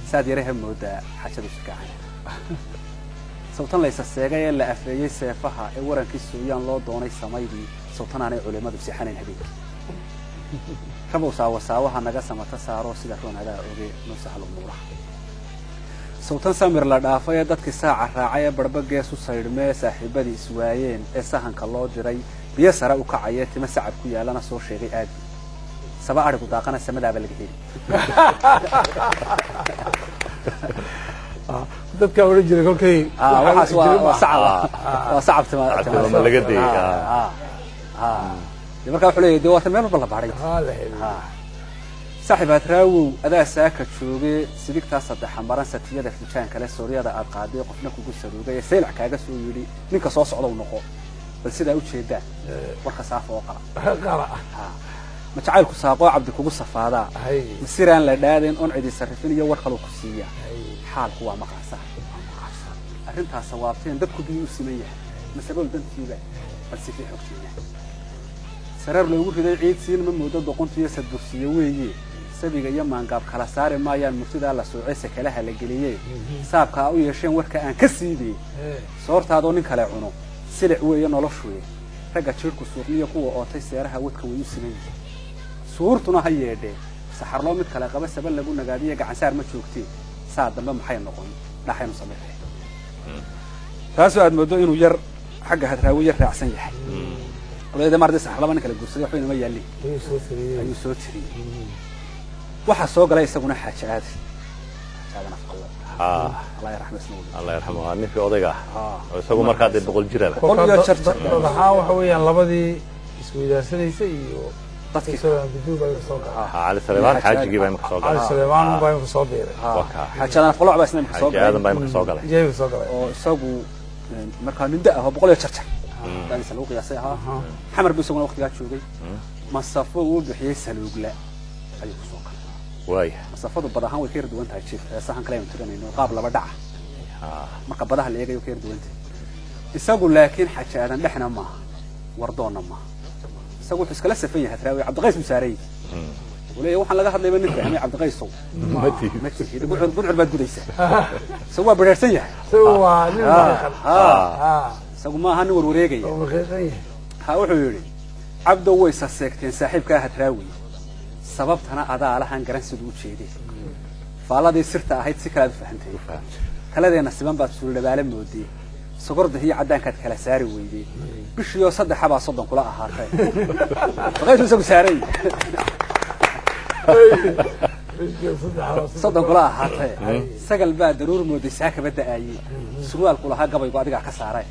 saad yaraha moodaa xajadu shikaacan sawtan laysa seegay ee la afeeyey seefaha ee warankii sooyaan loo doonay samaydii sawtanaanay culimmadu seexanayn habeenkii rabow saawasaawaha naga samata saaro sida roonadaa oge noo sahal umuuraha sawtan samir la dhaafay ee dadkii saaca raacay ee barba gees u saydhmee saaxiibadii iswaayeen ee sahanka loo diray biyo sare u kacaya tima sacab ku yaalana soo sheegay aadi saba arigu daaqana samadaaba laga heli dadka odhan jiray kolkay Ah, waxaas waa waa sacab waa sacab tima Sacab tima laga dayay, Ah, ah. dee markaa wuxuu leeyahay dee waata meel walba la baadhay haa la heli Ah. saaxiib hadraawow adaa saaka jooge sidigtaa saddexa maran satiyada fijaan kale sooryada aad qaaday qofna kugu saruugay ee seylac kaaga soo yidhi ninka soo socdow noqo bal sidaa u jeedaa warka saafa oo qala qara Ah. ma jacaylku saaqoo cabdi kugu safaadaa hay masiraan la dhaadeen on cidi sarrifin iyo war kaluu ku siiya hay xaalku waa maqaasa arrintaas sawaabteen dadku biyuu u siman yahay masabool dantiiba bal si fiix ogtiina sareer loogu riday ciid siin ma moodo doqontu iyo sadbursiyo weeye sabiga iyo maangaab kala saari maayaan murtidaa la soocay sakalaha la geliyee saabka a u yeesheen warka aan ka siidey soortaadoo nin kale cuno silic weeye noloshuye ragga jiirhku suuqniyo kuwa ootay seeraha wadka way u siman yihiin suurtuna ha yeedhee saxarloo mid kale qaba saba lagu nagaadiyo gacansaar ma joogtee saa dambe maxay noqon dhaxaynu samaynahay taasoo aad moodo inuu yar xagga hadraawi yar raacsan yahay qolyada maarday saxar laba nin kala guursaday waxba inama yaallin ayuu soo tiriyey ayuu soo tiriyey waxaa soo galay isaguna xaaji aadi xaaji aadan afqallo Ah, allah yarxamo isna weli allah yarxamu waa ninkii odayga ah Ah. oo isagu markaa dee boqol jiraba Boqol iyo Kolka jar dad- jar. dad ahaan waxa weeyaan lababadii isweydaarsanaysa iyo dadkii isagoo biduub ay soo gaca Ah, cali saleebaan xaajigii baa imika soo cali galay suleymaan baa imika soo biiray waa kaa. xaaji aadan afqallo baa isna imika soo xaaji aadan baa galay imika soo galay jeebi soo galay oo isagu een, markaa ninda ah oo boqol iyo jar jar daanisa lagu qiyaasay ahaa xamar buu isaguna waqtigaa joogay masafo uu bixiyey saluugla ayuu kusoo galay waaya masafadu bad ahaan way ka yar duwan tahay jiif ee sahan kale aynu tiranayno qaab laba dhaca Ah, marka badaha la eegayo ka yar duwan tahay isagu laakiin xaji aadan dhexna maaha wardoonna maaha isagu wuxuu iskala safan yahay hadraawi cabdiqays buu saaran yahay mm. wuxuu leeyahay waxaan laga hadlayba nin fahmay cabdiqaysow Ma tihi. ma tihi gudcur gudcur baad gudaysaa isagu waa bedheersan yahay isagu waa nin maqiiqan Ah, ah isagu maaha nin warwareegaya oo maqiiqan yahay ha wuxuu yidhi cabdow way saseegteen saaxiibkaa hadraawi sababtana adaa lahan garan siduu u jeedeen faalladii sirta ahayd si kalaad u fahantay taladeenna siban baad suuldhabaale moodee sogorda iyo caddaankaad kala saari weydee bishiioo saddexabaa soddon kula ahaatay baqaysu isagu saaray soddon kula ahaatay sagal baa daruur mooday saa kaba da'aayey surwaalku lahaa gabaygu adigaa ka saaray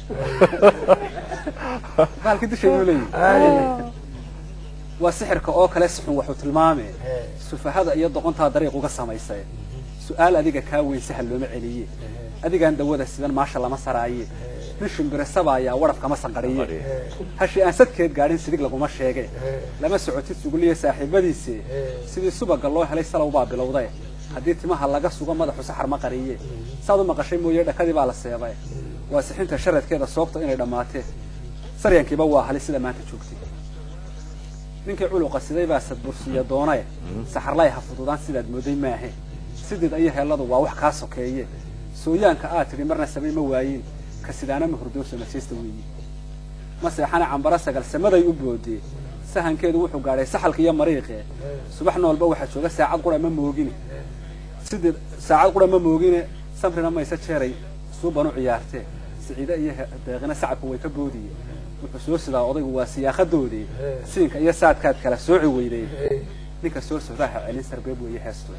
baalkii dushay buu leeyahy waa sixirka oo kale sixun waxuu tilmaamee sufahada iyo doqontaa dariiq uga samaysay su-aal adiga kaa weyn sahal looma celiye adigaan dawada sidan maasha lama saraaye nin shimbirasaba ayaa waraf kama sanqariye hashi aan sadkeed gaadhin sidig laguma sheege lama socotid suguliya saaxiibadiise sidii subaga loo helay salow baa bilowday haddii timaha laga sugo madaxu saxar ma qariye saad u maqashay mooye dhakadii baa la seebay waa sixinta sharadkeeda soobta inay dhammaatee saryankiiba waa hali sida maanta joogtay ninkii culuqa siday baa sadbursiya doonay saxarlay ha fududaan sidaad mooday maahe sidid iyo heelladu waa wax kaa sokeeye sooyaanka aad tidhi marna samay ma waayin ka sidaana ma hurdoosa majeesta weeye ma seexana cambara sagal samaday u boodee sahankeedu wuxuu gaadhay saxalka iyo mariiqe subax noolba waxaa jooga saacad qura ma moogine sidii saacad qura ma moogine samrina mayse jeeray suuban u ciyaartee siciide iyo he- deeqina sacabka way ka boodiye wuxuu soo sidaa odaygu waa siyaaqadoodii siinka iyo saadkaad kala sooci weydey ninka soo socdaaha celin sarbeeb weeye heestu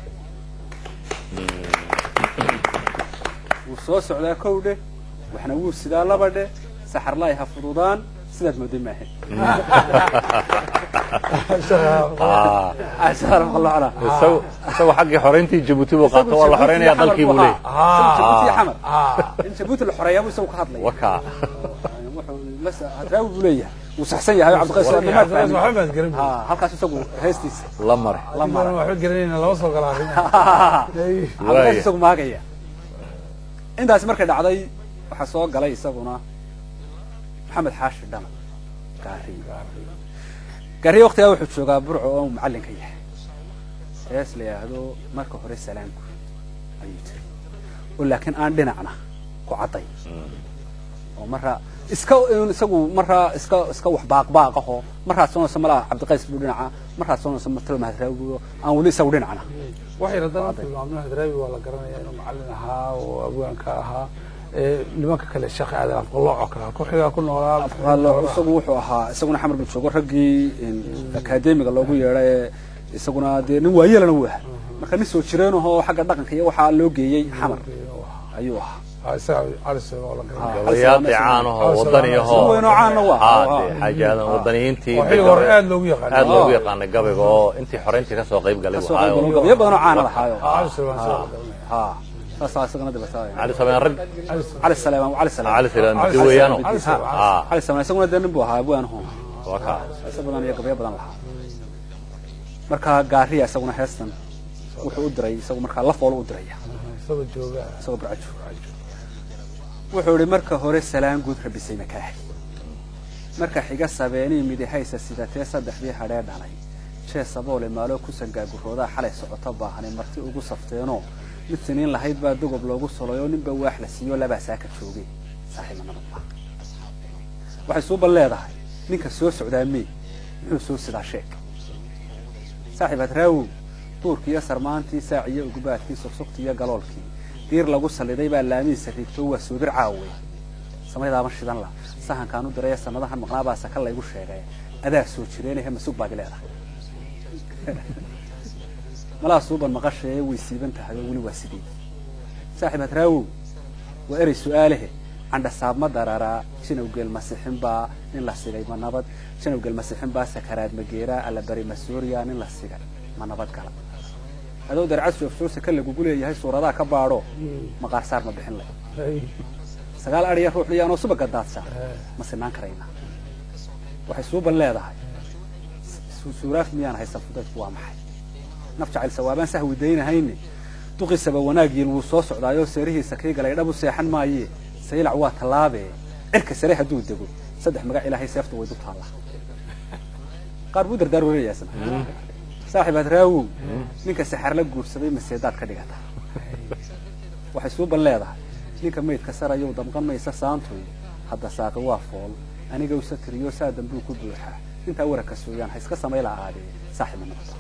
wuu soo socdaa kow dheh waxna wuu sidaa laba dheh saxarlaay ha fududaan sidaad mooday maahe Ah, cashaar maqlocna isagu isagu xaggii xoreyntii jabuuti buu qaato waa la xoreynaya dalkii buu leeyahy jabuuti iyo xamar ah in jabuuti la xoreeyaa buu isagu ka hadlaya wakaa wuxuu la- hadraawi buu leeyahay wuu saxsan yahay cabdiqays waa nimaad fahmin. waxba baad garan Ha, halkaas isagu heestiisa la mare la mara waxba garanayna lama soo galaa cabdiqays Waaya. isagu maagaya intaasi markay dhacday waxaa soo galay isaguna maxamed xaashi dhama gaariyo gaariyo waqtigaa wuxuu joogaa burco oo uu macallinka yahay hees la yidhaahdo marka hore salaamku ayuu tiri oo laakiin aan dhinacna ku cadday oo marra iska un isagu marraa iska iska wax baaqbaaqaho marraa soonaysa malaha cabdiqays buu dhinaca marraa soonaysa matalo mahadraawiyo aan weli isagu dhinacna waxay haddana tilmaamno hadraawi waa la garanaya inuu macallin ahaa oo abwaanka ahaa ee nimanka kale sheekh aadan afqalooco kale ku xigaa ku noolaa Wallo, isagu wuxuu ahaa isaguna xamar buu joogo raggii in akaademiga loogu yeedhay ee isaguna dee nin waayeelana uu ahaa marka nin soo jireenahoo xagga dhaqanka iyo waxaa loo geeyey xamar ayuu ahaa Ah, isaga cali sooga oo la garanaya gabayaaqi caanahoo wadaniyaho Si weyn oo caana waa. haa dee xaajaadan wadaniyiintii oo xilli hore aad loogu yaqaanay aad loogu yaqaanay gabayga oo intii xoreyntii ka soo qayb galay kasoo buu qayb ahaayo. galo gabayo badan oo caana lahaayo cali sooga isaga la garanaya ha saasaa isagana dibataay cali sabeen rag cali sooga cali salaam cali salaam cali salaam Cali midi weeyaano Salaam, Cali Salaam. haa cali salaam isaguna dee nin buu ahaa abwaanahu waa kaa isa badan iyo gabayo badan lahaa marka gaariya isaguna heestan wuxuu u diray isagu markaa lafoolu u diraya isagoo jooga isagoo barcajo wuxuu ihi marka hore salaan guud rabisay makaahi marka xiga sabeenii midihaysa sidatee saddexdii hadhee dhalay jee saboole maaloo ku sangaaguroodaa xalay socoto baahanay marti ugu safteenoo mid siniin lahayd baa dogob loogu solay oo ninba waax la siiyo labaa saaka joogay saaxiiba nabadba waxay suuban leedahay ninka soo socdaa mee muxuu soo sidaa sheeg saaxiib hadraawow duurkiiyo sarmaantii saaciyo ugubaadkii sugsugtii iyo galoolkii diir lagu saliday baa laamihiisa riigto waa soobir caawe samaydaama shidan la sahankaan u diraya sanadahan maqnaabaa saka laygu sheegay adaa soo jireenahe masug baad leedahay malaa suuban maqashee way siiban tahay oo weli waa sidii saaxiib hadraawow waa erey su-aalehe candhasaab ma dararaa janowgeel masixin baa nin la sigay ma nabad janowgeel masixin baa sakaraad mageeraa allabari masuuriya nin la sigay ma nabad gala adoo darcad soofsoosa ka lagugu leeyahay suuradaha ka baadho maqaar saar ma bixin leh Ay, sagaal adhiya ruux dhiyaanoo subaga daadsa ma sinaan karayna waxay suuban leedahay su- suuraaf miyaan haysan fudaydku waa maxay naf jacayl sawaabaan sahwi daynahayne duqisaba wanaagiin wuu soo socdaayoo seerihiisa kii galay dhabu seexan maaye saylac waa tallaabe cirka sare hadduu dego saddex magac ilaahay seefta way du taallaa qaar buu dardaar wareeyaasna saaxiib hadraawow ninka saxar la guursaday maseedaad ka dhigata waxay suuban leedahay ninka maydka sarayow damqan maysa saantoy hadda saaqi waa fool aniga usa tiriyo saa dambuu ku buuxaa intaa wararka sooyaan ha iska samayla aadee saaxiib ma noqdo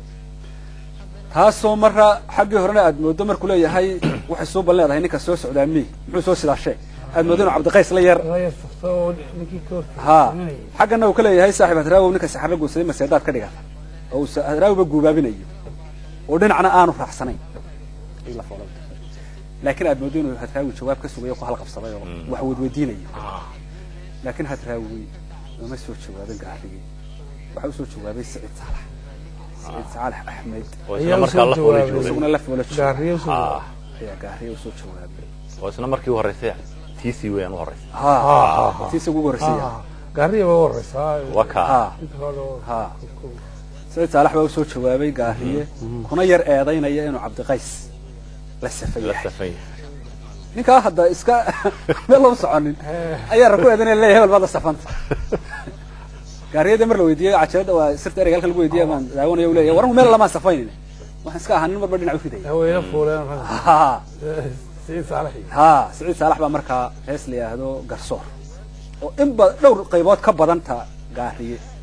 taasoo marra xaggii horena aad moodo markuu leeyahay waxay suuban leedahay ninka soo socdaa mi muxuu soo sidaa sheeg aad moodo inuu cabdiqays la yar raya safto oo ninkii ka ha hortagay. xaggana uu ka leeyahay saaxiib hadraawow ninka saxar la guursaday maseedaad ka dhigata oo uu hadraawowba guubaabinayo oo dhinacna aanu raacsanayn Ay la foolay. laakiin aad moodo inuu hadraawi jawaab ka sugayo ku halqabsaday oo wax wadweydiinayo laakiin hadraawi uma soo jawaabin gaarigii waxa u soo jawaabay siciid saalax siciid saalax axmed oo Ayaa isla u markaa soo la foolay jawaabay. joogay isaguna la foola jooga gaariyo soo Ah, ayaa gaariya u soo jawaabay oo isla markii u horeysay tiisii weeyaan u horeysay ha ha, ha. si isagu ugu horreysaya Ah, gaariya baa u horeysaa waa kaa ha inta hore oo- ha siciid saalax baa u soo jawaabay gaariye kuna yar eedaynaya inuu cabdiqays la safan la yahay safan yahay ninkaa hadda iska meel lama soconin ayaa raku eedanaya leeyahay hebel baad la safanta gaariyada mar la weydiiyey cajalada waa sirta ereyga halka lagu weydiiyey baan daawanaya u leeyahay waran meel lamaan safaynin waxaan iska ahaa nin marba dhinac u ridaya haweyne fuuleen rag ha siciid saalaxi ha siciid saalax baa markaa hees la yidhaahdo garsoor oo in ba dhowr qaybood ka badanta gaariye